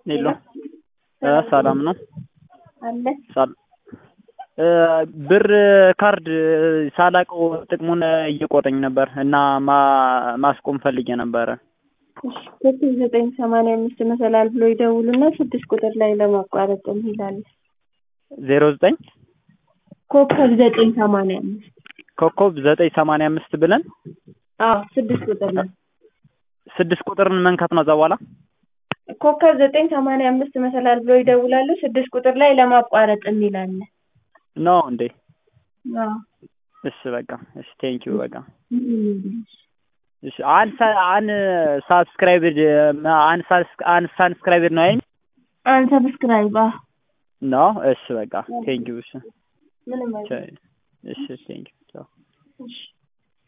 ሄሎ እ ሰላም ነው አለ ሳል እ ብር ካርድ ሳላቀው ጥቅሙን እየቆረኝ ነበር እና ማ ማስቆም ፈልጌ ነበረ። እሺ ኮከብ ዘጠኝ ሰማንያ አምስት መሰላል ብሎ ይደውሉና ስድስት ቁጥር ላይ ለማቋረጥ ይላል። ዜሮ ዘጠኝ ኮከብ ዘጠኝ ሰማንያ አምስት ኮከብ ዘጠኝ ሰማንያ አምስት ብለን አዎ ስድስት ቁጥር ነው። ስድስት ቁጥርን መንካት ነው። እዛ በኋላ ኮከብ ዘጠኝ ሰማንያ አምስት መሰላል ብሎ ይደውላሉ። ስድስት ቁጥር ላይ ለማቋረጥ የሚላል። ነው እንዴ? አዎ እሺ በቃ እሺ፣ ቴንኪው በቃ እሺ። አን አን ሳብስክራይብድ አን አን ሳብስክራይብድ ነው አይደል? አንሰብስክራይብ ነው። እሺ በቃ ቴንኪው። እሺ ምንም አይደለም። እሺ ቴንኪው። ቻው እሺ